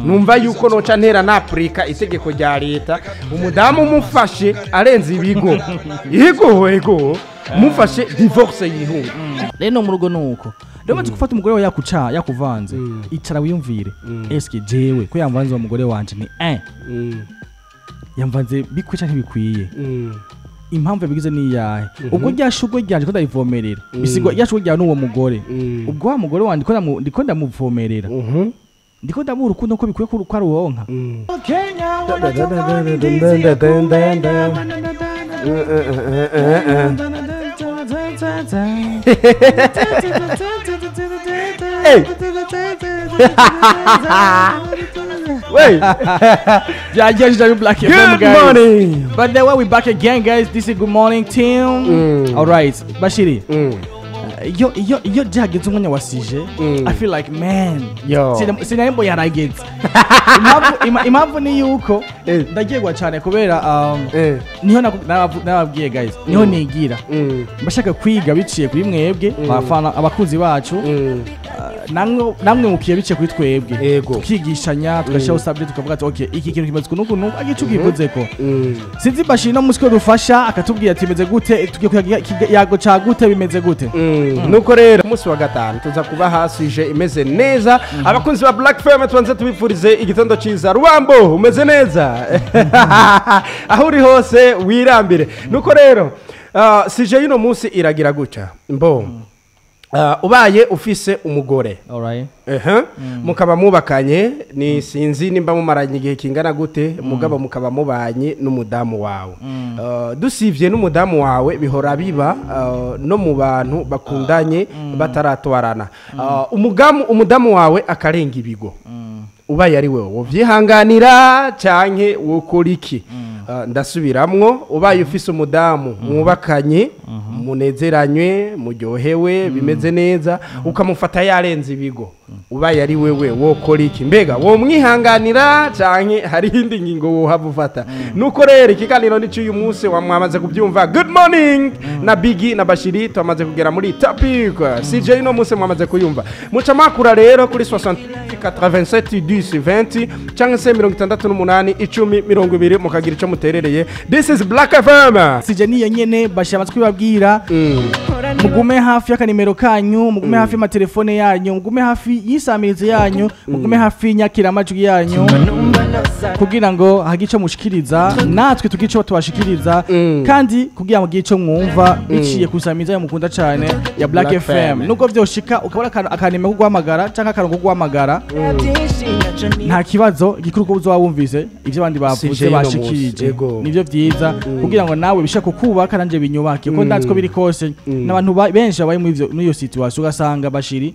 numva yuko noca ntera napurika itegeko rya leta umudamu umufashe arenze ibigo yego yego mufashe divorce yihunga rero mu rugo nuko rero maze gufata umugore wawe yakuca yakuvanze icara wiyumvire eske jewe ko yamvanze uwo mugore wanje ni eh yamvanze bikwica ntibikwiye impamvu yabigize ni iyahe ubwo rya shugwe ryanje ko ndarivomerera bisigwa rya shugwe ryawe n'uwo mugore ubwo wa mugore wanje ndiko ndamu- ndiko ndamuvomerera ndiko ndamuha urukundo ko bikwiye ko ko aruwonka Wait. byagejeje abi black fm Good guys morning. but then when we back again guys this is good morning team alright bashiri Mm. iyo iyo iyo byageze umwanya wasije i feel like man Yo. sina- sinarembo yarageze impamvu ima- impamvu ni yuko Eh. ndagirwa cyane kubera um, Eh. niho naku- nabavu- nababwiye guys niho nigira Mm. mbashaka kwiga biciye kuri mwebwe abafana abakunzi bacu Mm. namwe namwe mukiye biciye kuri twebwe Yego. tukigishanya tugashyiraho subject tukavuga ati okay iki kintu kimaze kunuku nuku agice ukivuze ko Mm. sinzi bashiri no musi ko dufasha akatubwira ati bimeze gute tugiye kuyaga- kiga- yago ca gute bimeze gute Mm. nuko rero umunsi wa gatanu tuza kuba hasije imeze neza abakunzi ba black fm tubanze tubifurize igitondo cyiza rubambo umeze neza aho uri hose wirambire nuko rero ah, sije y'uno munsi iragira gutya mbo Ah, ubaye ufise umugore alright Ehe. mukaba mubakanye ni sinzi nimba mumaranye igihe kingana gute mugabo mukaba mubanye n'umudamu wawe Uh, dusivye n'umudamu wawe bihora biba uh, no mu bantu bakundanye bataratwarana Uh, umugamu umudamu wawe akarenga ibigo ubaye ari wewe wovyihanganira canke wokora iki Uh, ndasubiramwo ubaye ufise umudamu mwubakanye munezeranywe muryohewe bimeze neza ukamufata yarenze ibigo ubaye ari wewe wokora iki mbega womwihanganira canke hari iyindi ngingo wohava ufata nuko rero ikiganiro ni cy'uyu munsi wa- mwamaze kubyumva good morning na bigi na bashiri twamaze kugera muri topic cj no munsi mwamaze kuyumva muca makura rero kuri 60 87 10 20 cyangwa se mirongo itandatu n'umunani icumi mirongo ibiri mukagira icyo muterereye this is black fm sije niyo nyene bashira amatwi babwira mugume hafi y'akanimero kanyu mugume hafi y'amatelefone yanyu mugume hafi y'isamirizi yanyu mugume hafi y'inyakiramajwi yanyu kugira ngo hagire icyo mushikiriza natwe tugire icyo tubashikiriza kandi kugira ngo mugire icyo mwumva biciye ku isamirizi yanyu mukunda cyane ya black Black fm FM. nubwo vyoshika ukabona akantu- akanimero ko guhamagara cyangwa akantu ko guhamagara nta kibazo igikuru ko uzoba wumvise ivyo abandi bavuze CJ no munsi, bashikirije yego. nivyo vyiza kugira ngo nawe bishaka kukubaka nanje binyubake ko ndazi ko biri kose n'abantu ba- benshi babaye muri ivyo- muri iyo situation ugasanga bashiri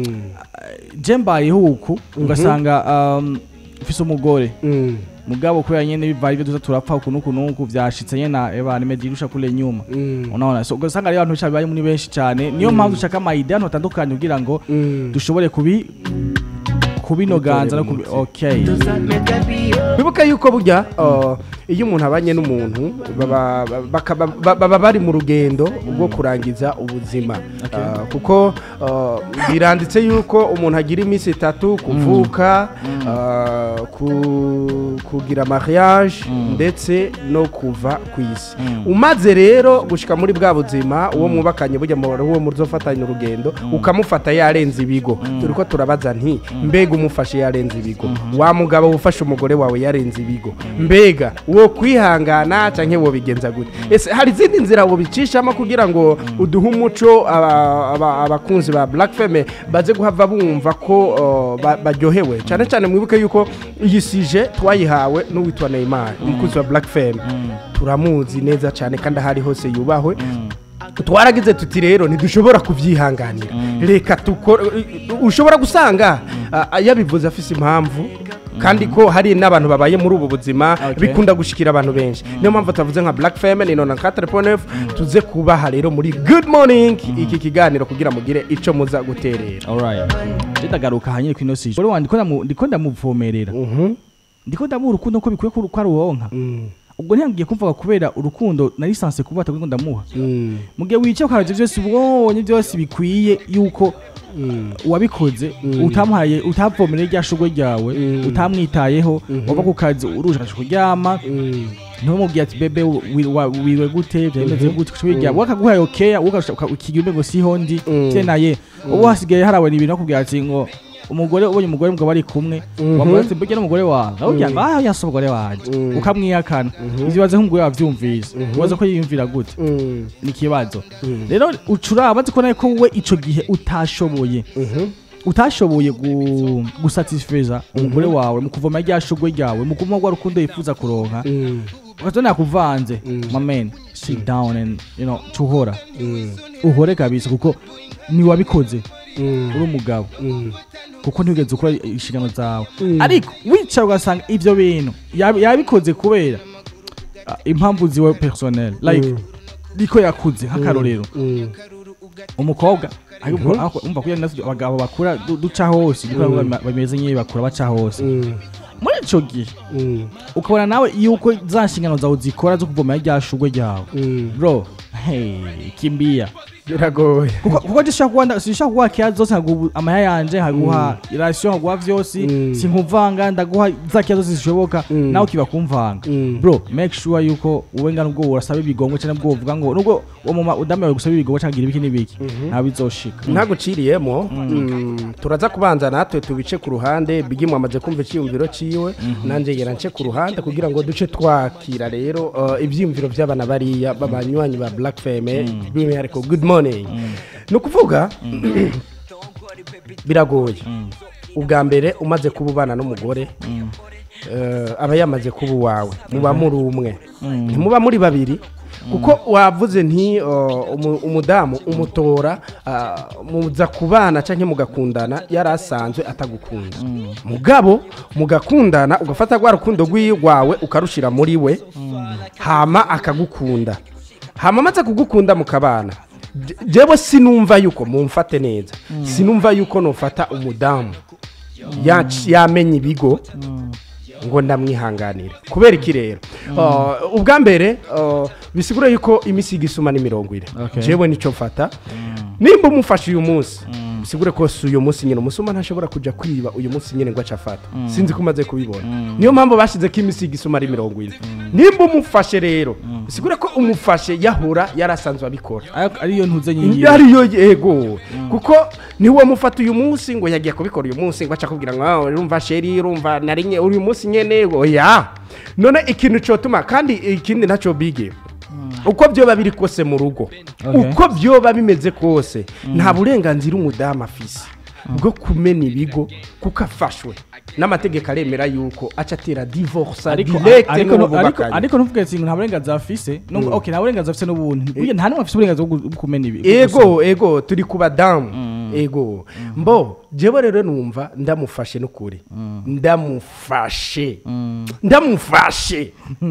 je mbayeho uku ugasanga um, ufise umugore mugabo kubera nyene bivaye ivyo tuza turapfa uku nuku nuku vyashitse nyene eba nimejirusha kule nyuma unaona so ugasanga rero abantu babaye muri benshi cyane niyo mpamvu dushaka amayide hano hatandukanye kugira ngo dushobore kubi kubinoganza no kubi okay bibuka yuko burya uh, iyo umuntu abanye n'umuntu baba bakaba- ba- baba bari mu rugendo rwo kurangiza ubuzima Uh, kuko uh, biranditse yuko umuntu agira iminsi itatu kuvuka uh, ku- kugira mariage ndetse no kuva ku isi umaze rero gushika muri bwa buzima uwo mwubakanye burya mu uwo muzofatanya urugendo ukamufata yarenze ibigo turi ko turabaza nti mbega umufashe yarenze ibigo wa mugabo ufashe umugore wawe yarenze ibigo mbega wo kwihangana canke wo bigenza gute ese hari izindi nzira wobicishamo kugira ngo uduhe umuco aba- aba- abakunzi ba black feme baze guhava bumva ko uh, ba- baryohewe cyane cyane mwibuke yuko iyi sije twayihawe n'uwitwa Neymar umukunzi wa black feme turamuzi neza cyane kandi ahari hose yubahwe twaragize tuti rero ntidushobora kubyihanganira reka tukore ushobora gusanga ah, yabivuze afise impamvu kandi ko hari n'abantu babaye muri ubu buzima Okay. bikunda gushikira abantu benshi niyo mpamvu tuvuze nka black femme ni nona 4.9 tuze kubaha rero muri good morning iki kiganiro kugira mugire ico muza guterera alright je ndagaruka hanyine kwino sije uri wandiko ndamu- ndiko ndamuvomerera ndiko ndamuha urukundo ko bikwiye ko ko aruwonka ubwo ntiyangiye kumvuga kubera urukundo nari sanse kuba atakundi ndamuha mugihe wicaye ukarabye byose ubonye byose bikwiye yuko wabikoze utamuhaye utavomereye rya shugwe ryawe Mm. utamwitayeho wava ku kazi uruje akaja kuryama ntumubwiye ati bebe wi- wa- wiriwe gute byameze gute kushobora ryawe wakaguhaye okeya ukigira ngo siho ndi Mm. te naye ubu hasigaye harabona ibintu akubwira ati ngo umugore ubonye umugore mugabo ari kumwe wamubaza ati mbega n'umugore wawe awubwira ngo ah yasi umugore wanjye Mm. ukamwihakana izibaze nk'umugore wavyumvise ubaza ko yiyumvira gute ni ikibazo rero ucuraba ko nawe ko wowe ico gihe utashoboye utashoboye gu- gusatisfeza umugore wawe mu kuvoma rya shugwe ryawe mu kumuha rwa rukundo yifuza kuronka ukazona yakuvanze mamen sit down and you know tuhora uhore kabisa kuko niwabikoze uri umugabo kuko ntigeze ukora inshingano zawe ariko wicara ugasanga ivyo bintu yabi- yabikoze kubera ah, impamvu ziwe personnel like niko yakuze nk'akarorero umukobwa ariko ariko umva kugira ngo abagabo bakura du- duca hose niko bama- bameze nk'iyo bakura baca hose muri ico gihe ukabona nawe yuko za nshingano zawe zikora zo kuvomera rya shugwe ryawe bro hey, kimbia biragoye kuko kuko ndishaka kuba sishaka kuguha keya zose nkaguha amaya yanje nkaguha irasiyo nkaguha vyose Mm. sinkuvanga ndaguha za keya zose zishoboka Mm. nawe ukibakuvanga Mm. bro make sure yuko wowe ngana ubwo urasaba ibigongo cyangwa ubwo uvuga ngo nubwo uwo muma udamiwe gusaba ibigongo cyangwa ibiki n'ibiki ntawe bizoshika ntaguciriyemo mm, turaza kubanza natwe tubice ku ruhande bigi mwamaze kumva icyiyumviro ciwe nanjye ngera nce ku ruhande kugira ngo duce twakira rero uh, ibyiyumviro by'abana bariya b'abanywanyi ba black feme by'umwihariko good morning ni ukuvuga biragoye ubwa mbere umaze kuba ubana n'umugore eh, aba yamaze kuba uwawe muba muri umwe ntimuba muri babiri kuko wavuze nti uh, umu- umudamu umutora uh, muza kubana cyangwa mugakundana yari asanzwe atagukunda mugabo mugakundana ugafata rwa rukundo rwawe ukarushira muri we hama akagukunda hama amaze kugukunda mukabana Je- jewe sinumva yuko mumfate neza sinumva yuko nufata umudamu yac- yamenye ibigo ngo ndamwihanganire kubera iki rero Uh, ubwa mbere uh, bisigura yuko imisigo isuma ni mirongo ine Okay. jewe nicyo mfata nimba umufashe uyu munsi bisigure ko si uyu munsi nyine umusuma ntashobora kujya kwiba uyu munsi nyine ngo ace afata sinzi ko umaze kubibona niyo mpamvu bashyize ko imisigo isuma ari mirongo ine nimba umufashe rero bisigure ko umufashe yahora yarasanzwe abikora Ariko ariyo ntuze nyingi ariyo yego kuko niwe mufata uyu munsi ngo yagiye kubikora uyu munsi ngo aca akubwira ngo "Ah, urumva sheri urumva nari nye uyu munsi nyene oya none ikintu cyotuma kandi ikindi ntacyo bige uko byoba biri kose mu rugo Okay. uko byoba bimeze kose nta burenganzira umudamu afise bwo kumena ibigo kuko afashwe n'amategeko aremera yuko aca atera divorce ariko direct ariko n'uwo ariko bubakanye. ariko ntuvuge ati nta burenganzira afise nubwo okay nta burenganzira afise n'ubundi burya nta n'umwe afise uburenganzira bwo gu- bwo kumena ibi ego ego turi ku badamu ego mbo jewe rero numva ndamufashe n'ukuri ndamufashe ndamufashe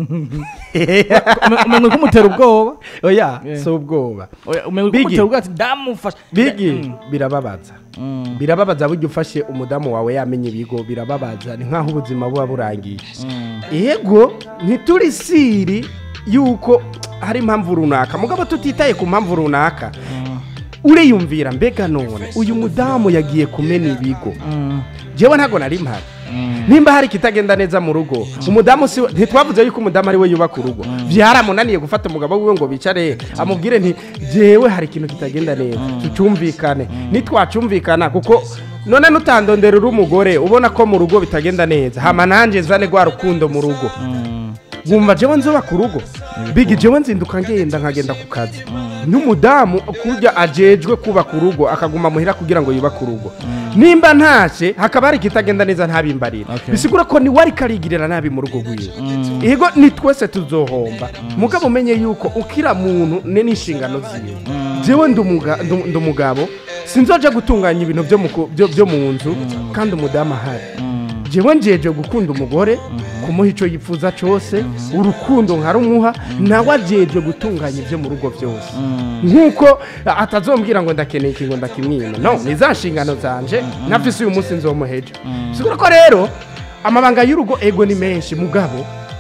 umenye ko umutera ubwoba oya Yeah. si ubwoba Oya, umenye ko Biggie. umutera ubwoba ati ndamufasha bigi birababaza birababaza burya ufashe umudamu wawe yamenye ibigo birababaza ni nk'aho ubuzima buba burangiye ego ntituri siri yuko hari impamvu runaka mugabo tutitaye ku mpamvu runaka uriyumvira mbega none uyu mudamu yagiye kumena ibigo jewe ntabwo nari mpari nimba hari ikitagenda neza mu rugo umudamu si we- ntitwavuze yuko umudamu ari we yubaka urugo byaramunaniye gufata umugabo wiwe ngo bicare amubwire nti jewe hari ikintu kitagenda neza tucyumvikane nitwacyumvikana kuko none nutandondera uri umugore ubona ko mu rugo bitagenda neza hama nanjye nzane rwa rukundo mu rugo wumva jewe nzubaka urugo bigi jewe nzinduka ngenda nkagenda ku kazi n'umudamu kurya ajejwe kubaka urugo akaguma muhira kugira ngo yubake urugo nimba ntashye hakaba hari ikitagenda neza ntabimbarira Okay. bisigura ko niwe ariko arigirira nabi mu rugo rwiwe yego ni twese tuzohomba mugabo umenye yuko ukira muntu ne n'inshingano ziwe jewe ndi umuga- ndi- ndi umugabo sinzoja gutunganya ibintu byo mu ku- byo- byo mu nzu kandi umudamu ahari jewe njeje gukunda umugore kumuha icyo yifuza cyose urukundo nkarumuha nawe ajeje gutunganya ibyo mu rugo byose nk'uko atazombwira ngo ndakeneye ikintu ndakimwima no ni za nshingano zanje nafise uyu munsi nzomuheje sigura ko rero amabanga y'urugo ego ni menshi mugabo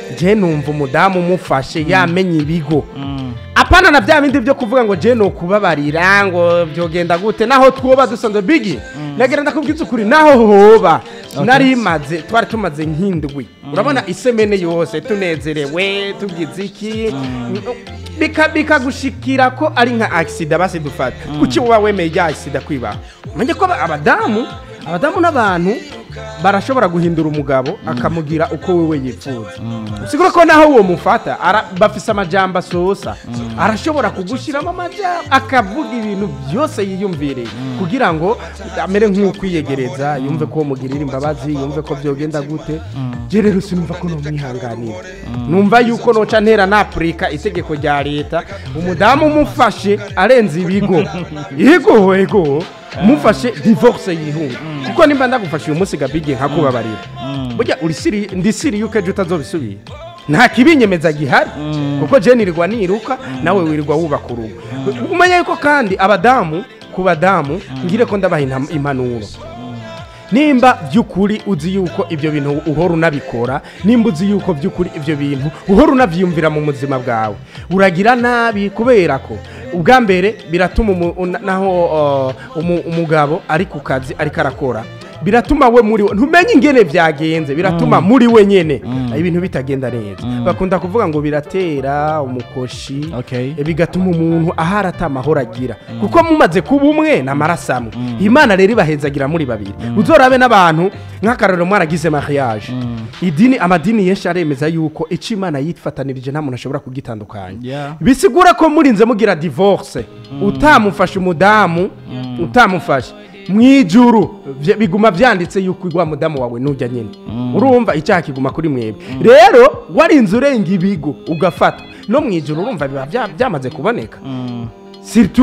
je numva umudamu umufashe yamenye ibigo Mm. apana na bya bindi byo kuvuga ngo je nokubabarira ngo byogenda gute naho twoba dusanzwe bigi nagira ndakubwiza ukuri naho hoba nari maze twari tumaze nk'indwi urabona isemene yose tunezerewe tugize iki bika bikagushikira ko ari nka accident basi dufata kuki uba wemeye ya accident kwibaho manje ko aba- abadamu abadamu n'abantu barashobora guhindura umugabo akamugira uko wewe yifuza usigura ko naho uwo mufata ara- bafise amajambo asosa arashobora kugushyiramo amajambo akavuga ibintu byose yiyumvireye kugira ngo amere nk'ukwiyegereza yumve ko mugirira imbabazi yumve ko byogenda gute je rero sinumva ko nomwihanganira numva yuko noca ntera napurika itegeko rya leta umudamu umufashe arenze ibigo yego yego mufashe divorce yihunga kuko nimba ndagufashe uyu munsi gabige nkakubabarira burya uri siri ndi siri yuko ejo utazobisubira nta kibinyemeza gihari kuko je nirirwa niruka nawe wirirwa wubaka urugo umenya yuko kandi abadamu ku badamu ngire ko ndabaha intam- impanuro nimba by'ukuri uzi yuko ibyo bintu uhora unabikora nimba uzi yuko by'ukuri ibyo bintu uhora unabyiyumvira mu buzima bwawe uragira nabi kubera ko ubwa mbere biratuma umu- una- naho uh, umu- umugabo ari ku kazi ariko arakora biratuma we muri we ntumenye ingene byagenze biratuma muri we nyene ibintu bitagenda neza bakunda kuvuga ngo biratera umukoshi Okay. E, bigatuma umuntu ahari atamahoro agira kuko mumaze kuba umwe ni amaraso amwe imana rero ibahezagira muri babiri uzorabe n'abantu nk'akarorero mwaragize mariage idini amadini yenshi aremeza yuko icyo imana yifatanirije nta muntu ashobora kugitandukanya Yeah. bisigura ko murinze mugira divorce utamufashe umudamu utamufashe mu ijuru vye- biguma byanditse yuko igwa mudamu wawe nujya nyine urumva icyaha kiguma kuri mwebwe rero warinze urenga ibigo ugafatwa no mu ijuru urumva biba bya- byamaze kuboneka Mm. Surtout